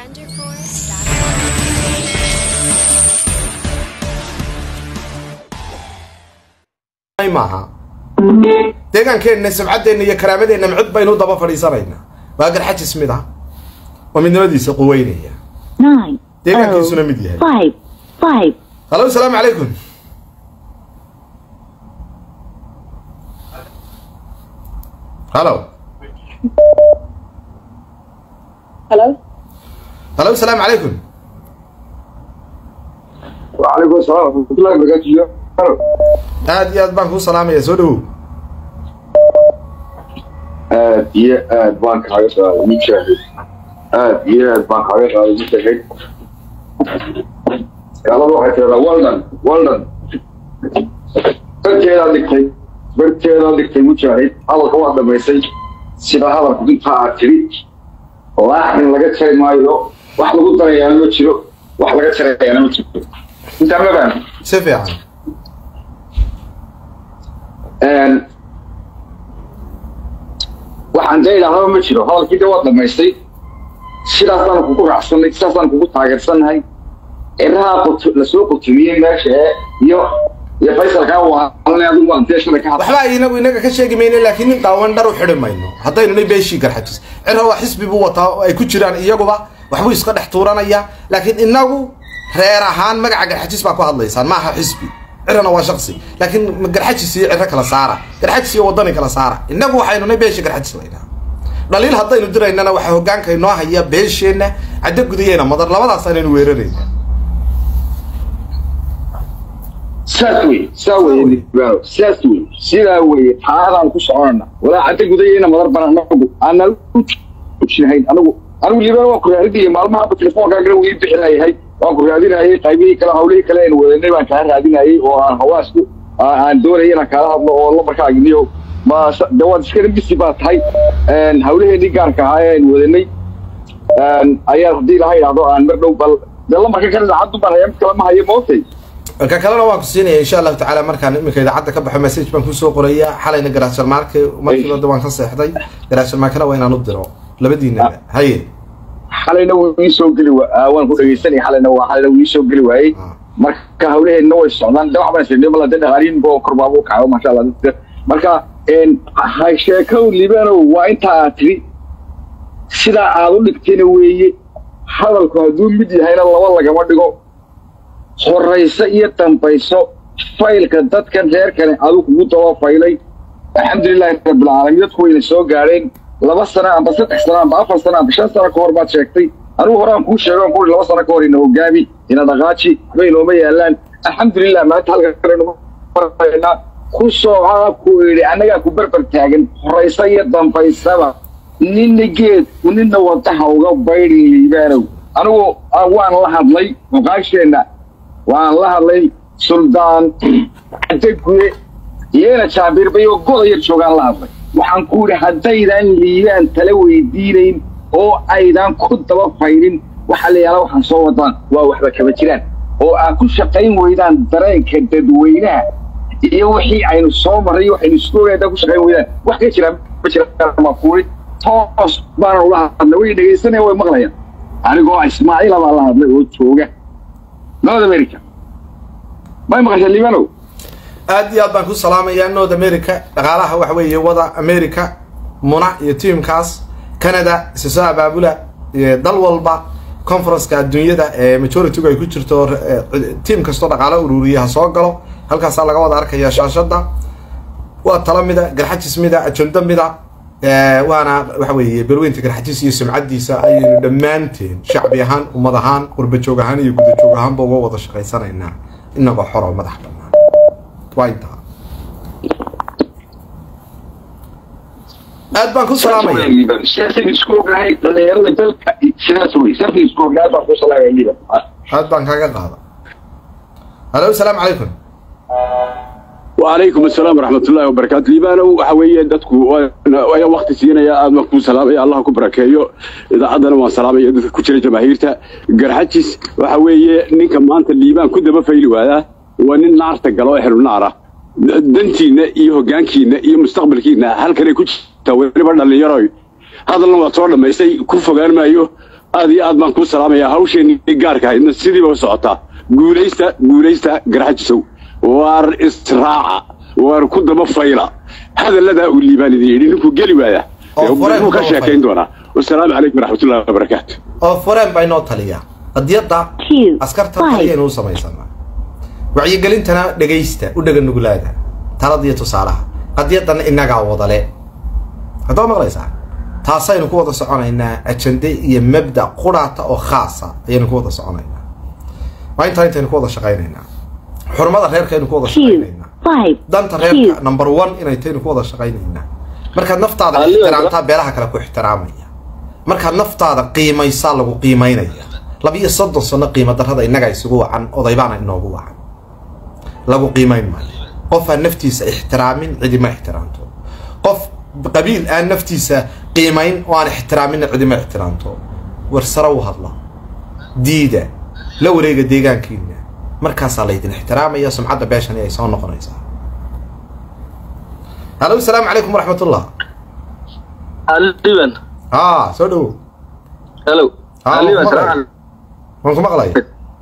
maaha deegaankeenna sabcaddeenna iyo karaamadeenna micid baynu daba fadhiisanaynaa waa garxajis mid ah oo midnimadiisa quweynaya nine deegaankiisuna mid yahay five five halo asalaamu calaykum halo Hello? halo asalaamu calaykum وعليكم السلام ورحمة الله وبركاته aad iyo aad baan kuu salaamaya soo dhawow aad iyo aad baan kaaga qaaday mujaahid aad iyo aad baan kaaga qaaday mujaahid gaalada waxay tiradaa waldan waldan barteedaa dhigtay barteedaa dhigtay mujaahid hadalka waa dhamaysay sida hadalku intaa aad tiri laaxin laga jari maayo wax lagu darayaana ma jiro wax laga jarayaana ma jiro intaa ma fahmi si fiican waxaan dee idhahdaba ma jiro hadalkii de waa dhamaystay sidaasaan kugu raacsanay sidaasaan kugu taageersannahay ciraha qut- lasoo qutumiyey meesha ee iyo iyo faysalkaa waalanay adigu waan dee shalay ka hadlay waxba inagu inaga ka sheegi mayno laakiin nin dhaawan dhar u xidhi mayno haddaynu nay beeshii garxajis cira waa xisbi buu wataa oo ay ku jiraan iyaguba waxbuu iska dhex tuuranaya laakiin inagu reer ahaan magaca garxajis baa ku hadlaysaan maaha xisbi cirana waa shaksi laakiin garxajis iyo ciro kala saara garxajis iyo wadani kala saara inagu waxaynu nay beeshii garxajis laynaa dhaliil haddaynu diraynana waxaa hogaanka inoo haya beesheenna caddo gudayeena madar labadaas aynaynu weerarayna saas wey saa weye nibaano saas wey sidaa weye taadaan ku soconana walaa cadda gudayeyna madar bana anagu aanan u joojinahayn anagu anigu liibaan waan ku raadinayay maalmahaba telefoonkaagana wii bixinayahay waan ku raadinayay qaybihii kale hawlihii kale aynu wadanay baan kaa raadinayay oo aan hawaasku aan doonayay inaan kaala hadlo oo lambarkaaginiyo ma de waad iskana bisi baa tahay hawlaheenii gaarka ahaa ee aynu wadanay ayaa haddii laha idhahdo aan mar dhow bal de lambarka kale idaacaddu baan haya mid kale ma hayo mootay ka kalena waan ku siinaya insha allahu tacaala markaan iminka idaacadda ka baxo message baan kusoo qoraya xalayna garaasharmaarka markiiba de waan ka seexday garaasharmaarkana waa inaan u diro labadiinaba haye xalayna wuu ii soo geli wa- aa, waan ku dhegeysanaya xalayna waa xalayna wuu ii soo geli waayey Ah. marka hawlaheedna way socdaan de waxbaan isirnay mala de dhaqaaliin boo korbaaba u kaco maasha allah dadka marka een, ha sheekow libanow waa intaa aad tiri sidaa aad u dhigtayna weeye hadalku hadduu mid yahayna laba lagama dhigo horayso iyo dambayso faylka dadkan reerkani adigu kugu daba faylay alxamdulilahi rabbilcaalamiin dadku wayna soo gaadheen laba sano amba saddex sano amba afar sano amba shan sano ka hor baad sheegtay anigu horaan kuu sheego aan ku laba sano ka hor ina hogaami ina dhaqaaji waxba inooma yaalaan alxamdulilah maanta halka kalenu maraynaa ku sooca ku idhi annagaa ku berber taagan horayso iyo dambaysaba nina geed nina wadaha uga baydhin liibaanow anigu ah, waan la hadlay muqaasheenna waan la hadlay suldaan cadeguye iyana jaabirbay oo goda yar joogaan la hadlay waxaan ku idhi haddaydan liibaan tala weydiinayn oo aydan ku daba faydin waxa la yaala waxaan soo wadaan waa waxba kama jiraan oo aad ku shaqayn weydaan dareenka dadweynaha iyo wixii aynu soo marray iyo waxaynu isku ogayn haddaan ku shaqayn weydaan wax ka jiraan ma jiraan ma kuuri toos baana ula hadlay way dhegaysanaya way maqlayaan anigoo ismaaciila baa la hadlay oo jooga north america may maqasha liibanow aad iyo aad baan ku salaamayaa north america dhaqaalaha waxa weeye wada america muna iyo tiimkaas canada isa soo abaabula iyo dal walba conferenceka adduunyada ee majoritygu ay ku jirto eh, tiim kastoo dhaqaalo ururiya ha soo galo halkaasaa laga wada arkaya shaashada waa tala mida garxajis mida ajendo mida eh, waana waxa weeye balweynta garxajis iyo sumcadiisa ayaynu dhammaanteen shacbi ahaan ummad ahaan qurbajoog ahaan iyo gudajoog ahaanba uga wada shaqaysanaynaa inagoo xor oo madax bannaan waa intaa aad baan ku salaamaya siyaasada isku ogahay dhalinyarada dalka sidaas wey siyaasada isku ogahay baan ku salaamaya liiban aad baan kaaga qaada halo asalaamu calaykum وعليكم السلام ورحمة الله وبركاته ليبانو وحوية دتكو ويا وقت سينا يا آدم كو سلام يا الله كبركيو إذا عدنا ما سلام يا دتك كتير جماهيرته جرحتش وحوية نيك ما أنت الليبان كده بفيلو هذا ونن نار تقلوا إحنا نارا دنتينا إيه جانكينا إيه مستقبلكينا هل كان يكون توير برد اللي يروي هذا اللي وصار لما يسي كوفا قال ما يو aad iyo aad baan kuu salaamayaa hawsheenii gaarka ahaydna sidiiba u socotaa guulaysta guulaysta garxajisow waar israaca waar ku daba fayla hadalladaa uu liibaan idin yidhi ninkuu geli waaya Oo fure wuu ka ku daba sheekayn doonaa wasalaamu calaykum waraxmatullahi wabarakaatu oo fureen baa inoo taliya qadiyadda Two, askarta five. taliyaynu u samaysanaa wacyigelintana dhegaysta u dhega nuglaada talada iyo tusaalaha qadiyaddana innagaa wadale haddaba maqlaysaa taasaynu ku wada soconaynaa ajande iyo mabda quraata oo khaasa ayaynu ku wada soconaynaa waa intaa intaynu ku wada shaqaynaynaa xurmada reerkaynu ku wada two, shaqaynaynaa five, danta two, reerka number one inay taynu ku wada shaqaynaynaa markaad naftaada Aliyo, ixtiraamtaa beelaha kale ku ixtiraamaya markaad naftaada qiimaysaa lagu qiimaynaya laba iyo soddon sano qiimo darrada innaga isugu wacan odaybaana inoogu wacan lagu qiimayn maayo qof aan naftiisa ixtiraamin cidima ixtiraamto qof qabiil aan naftiisa qiimayn oo aan ixtiraaminna cidima ixtiraamto warsaro u hadla diida la wareega deegaankiina markaasaa laydin ixtiraamaya sumcadda beeshani ay soo noqonaysaa halo asalaamu calaykum waraxmatullah aliban haa soo dhowo hello Ah, aliban maqlay. salaam waan ku maqlaya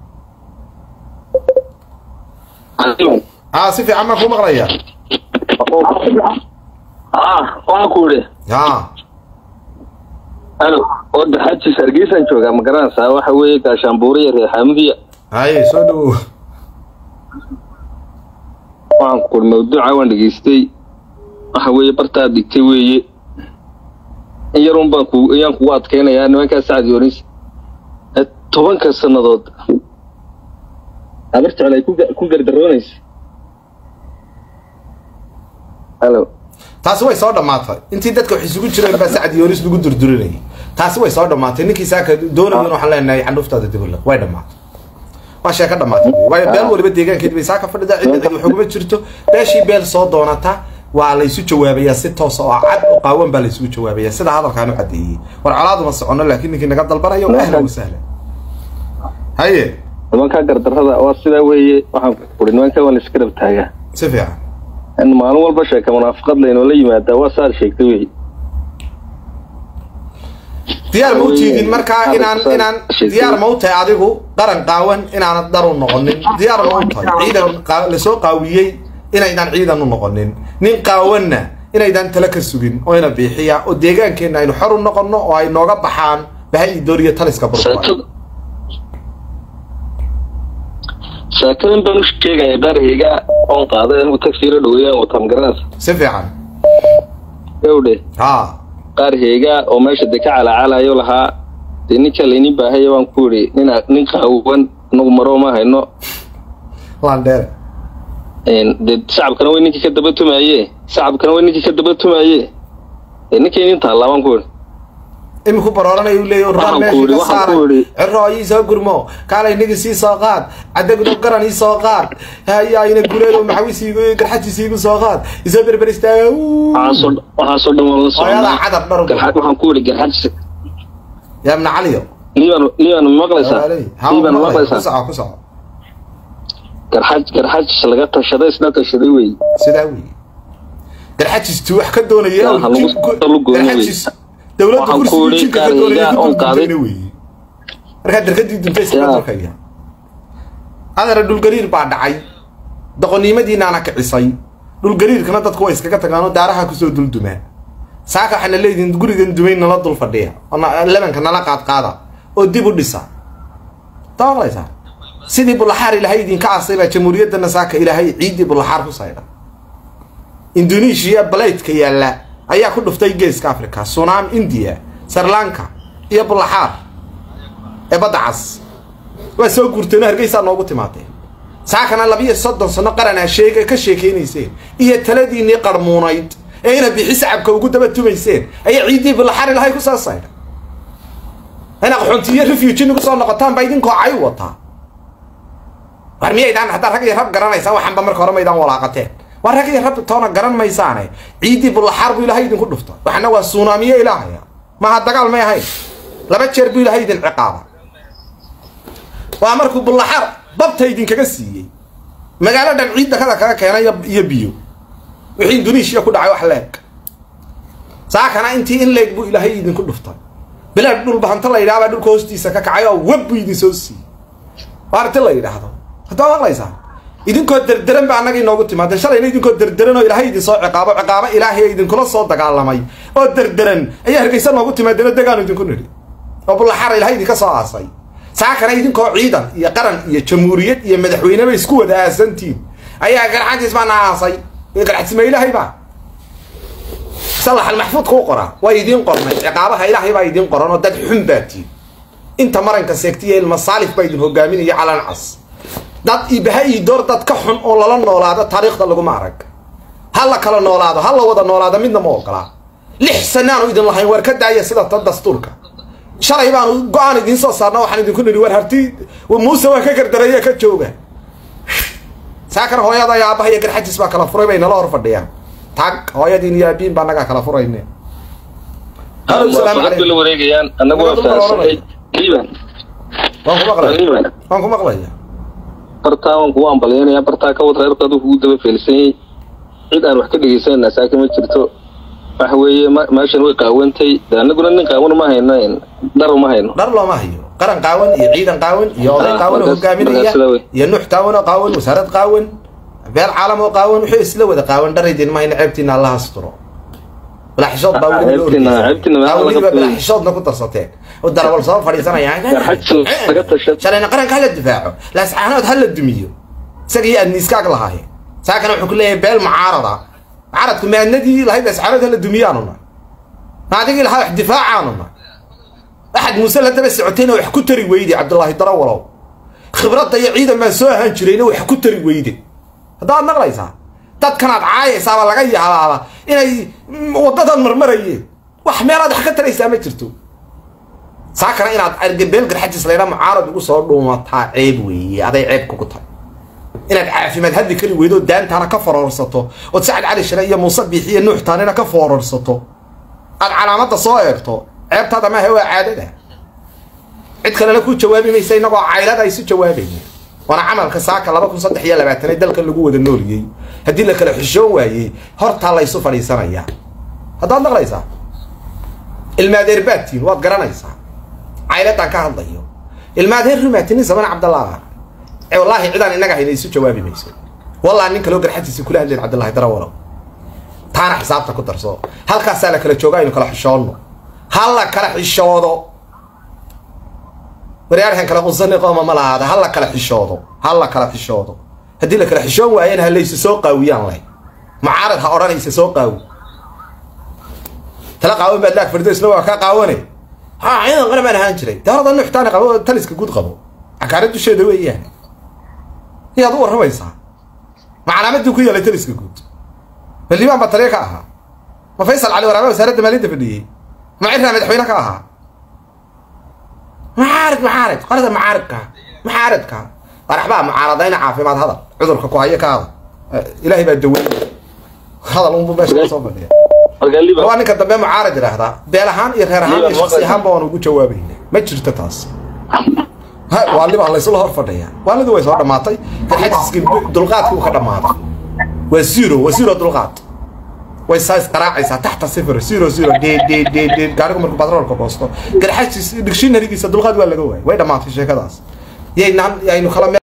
aliban haa si fiican baan ku maqlaya ah waxaan ku idhi haa hello wadda xajis hargeysaan joogaa ma garanaysaa waxa weeye gaashaanbuure iyo reer xamudiya haye soo dhowo waxaan ku idhi mawduuca waan dhegaystay waxa weeye bartaad dhigtay weeye in yarun baan ku ayaan kugu adkaynayaa nimankaa sacdi oris tobanka sannadood habar jecel ay ku ga- ku gardaroonaysa hello taasi way soo dhammaatay intii dadka wax isugu jireen baa sacad yoonis lagu durdurinayay taasi way soo dhammaatay ninkii saaka doonayan waxaan leenahay candhuftaada dibula way dhammaatay waa sheeko dhammaatay wey. waayo beel waliba deegaankeed bay saaka fadhida cidda cid waxuguma jirto beeshii beel soo doonata waa laysu jawaabayaa si toos oo cad oo qaawan baa laysugu jawaabayaa sida hadalkaan u cadeeyey war colaaduma socono laakiin ninkii naga dalbanayo ahlan wa sahlan haye nimankaa gardarrada waa sidaa weeye waxaan ku idhi nimankaa waan la iska dhab taagaa si fiican in maalin walba sheeka munaafaqad laynoola yimaadaa waa saad sheegtay wey diyaar ma u tiidin markaa inaan inaan diyaar ma u tahay adigu qaran qaawan inaanad dar u noqonin diyaar ma u tahay ciidan qaa- lasoo qaawiyey inaydaan ciidan u noqonin nin qaawanna inaydaan tala ka sugin oo ina biixiya oo deegaankeenna aynu xor u noqonno oo ay nooga baxaan bahay idooriyo taliska burburay sheekada sheekadan baan u sheegaya darayga oon qaaday anigu tagsiila dhaweeyaan wataa magaranaysa si fiican gawdhe haa qaar heega oo meesha de ka calacalayo lahaa dee ninka laynin baahaya waan ku idhi nin nin qaawan anagu maroo ma hayno landheer Een, dee shacabkana way ninkii ka daba tumaye shacabkana way ninkii ka daba tumaye dee ninkii nin taallaa waan ku idhi iminku barooranaya u leeyahy Waxaan ururaan ku meesha idhi, ka waxaan saaray ku idhi. ciro ii soo gurmo kaalay niga sii soo qaad cadagno garan ii soo qaad haya ina gureedo maxawis iigu garxajis iigu soo qaad isoo berber istaaga Wuu. waxaasoo waxaasoo dhan waan la Hooyadaa socnaa cadar dhar u Garxa- waxaan ku idhi garxajis yaa ibna caliyo liiban liiban ma maqlaysaa Ha, liiban ma ku maqlaysaa soco ku soco garxaj garxajis laga tashaday isna tashaday wey sidaa weeye garxajistu wax ka doonaya Yaa, oo ha lagu jinku- soo lugoyn wey. garxajis dowladda Waxaan ku kursiga idhi jinka ka qaaliga doonaya ku oon qaaday. dulduntayna weeye markaa darkadii duntay iskaga Yaa. durkaya adana dhulgariir baa dhacay doqonnimadiinaana kicisay dhulgariirkana dadku way iskaga tagaanoo daaraha kusoo duldumaa saaka waxaana leedihin gurigan dumay nala dul fadhiya oo na- lebanka nala qaadqaada oo dib u dhisa dabaqlaysaa sidii bulaxaar ilaahay idinka asay baa jamhuuriyaddana saaka ilaahay ciiddii bulaxaar ku saydha indonesia balaytka yaalla ayaa ku dhuftay geeska africa sunam india sri lanka iyo bulaxaar ee badda cas waa soo guurteen oo hargeysaa noogu timaadeen saakana labiyo soddon sano qaranaa sheega ka sheekaynayseen iyo taladiinnii qarmuunayd ee ina bixi sacabka ugu daba tumayseen ayaa ciiddii bulaxaar ilahay ku soo saydha ina qaxoontiyo refuge nagu soo noqotaan baa idinkoo cay wataa war miyaydaan haddaa rag iyo rab garanaysaa waxaanba marka hore maydaan walaaqateen waa rag iyo rab toona garan maysaane ciiddii bulaxaar buu ilaahay idinku dhufta waxna waa suunaamiye ilaahaya maha dagaal may ahayn laba jeer buu ilaahay idin ciqaaba waa markuu bulaxaar babta idinkaga siiyey magaalo dhan ciidda kada kaga keenay iyo- iyo biyo wixii indonesia ku dhacay wax leeg saakana intii in leeg buu ilaahay idinku dhuftay bilaad dhulbahanta la yidhaha baa dhulka hoostiisa ka kacay oo web buu idin soo siiyey waarti la yidhaahdo haddaa maqlaysaa idinkoo derderan ba annaga inoogu timaadeen shalayna idinkoo derderan oo ilaahay idin soo ciqaabo ciqaabo ilaahay idinkula soo dagaalamay oo derderan ayaa hargeysa noogu timaadeen oo degaanu idinku nidhi oo bullaxara ilaahay idinka soo aasay saakana idinkoo ciidan iyo qaran iyo jamhuuriyad iyo madaxweyneba isku wada aasantiin ayaa garxantiis baana aasay garxatisma ilaahay baa salax almaxfuud kuu qoraa waa idiin qornay ciqaabaha ilaahay baa idiin qoran oo dad xun baa tiin inta maranka seegtiya ilmasaalif baa idin hogaaminaya calan cas dad ibaha ii door dad ka xun oo lala noolaado taariikhda laguma arag ha la kala noolaado ha la wada noolaado midna ma ogolaa lix sanaanu idin lahayn waar ka daaya sida ta dastuurka shalay baanu go-aan idiin soo saarna waxaan idinku nidhi war harti muuse waa ka gardaraya ka jooga saakana hooyada iyo aabbaha iyo garxajis baa kala furay bay nala hor fadhiyaan tag hooyadiin iyo aabiin baa nagaa kala furayne la wareegayaan anagu waa fahansanay liban waan ku maqlaya waan ku maqlaya bartaa waan kugu ambalyaynaya bartaa ka wad reerka aduu kugu daba feelsanyay cid aan wax ka dhegaysanayna saaka ma jirto waxa weeye meeshan way qaawantay de anaguna nin qaawan ma hayno dhar ma hayno dhar looma hayo qaran qaawan iyo ciidan qaawan iyo oday qaawan oo hogaaminaya iyo nuux qaawan oo qaawan wasaarad qaawan beel caalam oo qaawan wuxuu isla wada qaawan dhar idin ma hayno ceebtiina allah asturo balaxishood baa weliba balaxishoodna ku darsateen oo darawal soo fadhiisanaya shalayna qaranka hala difaaco laascaanood hala dumiyo isaga iyo adniiskaag lahaaye saakana wuxuu ku leeyahay beel mucaarada mucaaradku maadnadii lahayd laascaanood hala dumiyaanuna maadigii lahaa wax difaacaanuna axad muuse la daba socotayna wax ku tari weyde cabdullaahi darawalow khibradda iyo ciidan baan soo ahaan jirayna wax ku tari weyde haddaad maqlaysaa dadkanaad caayaysaaba laga yaabaaba inay waddadan marmarayeen wax meelaad wax ka taraysaa ma jirto saakana inaad argabeel garxajis laydha mucaarad ugu soo dhuumataa ceeb weeye aday ceeb kugu tahay inaad caafimaad hadli kari weydo daantaana ka fororsato ood sacad cali shire iyo muuse biixi iyo nuux taanina ka fororsato aad calaamadda soo eegto ceebtaada maaha waa caadada cid kalena ku jawaabi maysa inagoo caylada isu jawaabayna waana camalka saaka laba kun saddex iyo labaatan ee dalkan lagu wada nooliyey haddii la kala xishoon waayey hortaa la ysu fadhiisanayaa haddaad maqlaysaa ilmaadeer baadtiin waad garanaysaa cayladaan ka hadlayo ilmaadeer rumaatinin saman cabdallah wallaahi cidaan innaga hayna isu jawaabi mayso wallah nin kaloo garxatiisa kula hadleen cabdillahi darawalow taana xisaabta ku darso halkaasaa la kala jooga aynu kala xishoonno ha la kala xishoodo waryaarkan kala qusani qooma ma lahaada ha la kala xishoodo ha la kala xishoodo haddii la kala xishoon waayana ha laysa soo qaawiyaan leh mucaarad ha odhanaysa soo qaawi tala qaawan baad laag fardo isna waa kaa qaawane ha ciidan qana baan ahaan jiray dawladda nuxtaani qabo taliska guud qabo cakaara dusheeda weeyaan iyaad u warramaysaa ma calaamadii ku yeelay taliska guud ma liibaan baa taliya ka ahaa ma faysal cali waraabe wasaaradda maalinta fadhiyey ma cirraa madaxweyne ka ahaa معارض معارض قرد معارضك معارضك مرحبا معارضين عافيمات هذا عذرك كوهيه كهذا الهي بادوي هذا الامر باش صوب هو انك دبي معارض يراهدا بيلهان iyo reer ahaan iyo shakhsi ahaan baan ugu jawaabayna ma jirto taas ha waliba la isla hor fadhiya waliba way soo dhamaatay xajiski dulqaadku ka dhamaaday waa zero waa zero dulqaad way saas qaraacaysaa taxta sifir zero zero de de de de gaarigu markuu batroolka goosto garxajis dictionarygiisa dulqaad waa laga waayay way dhamaatay sheekadaas yaynaan yaynu kala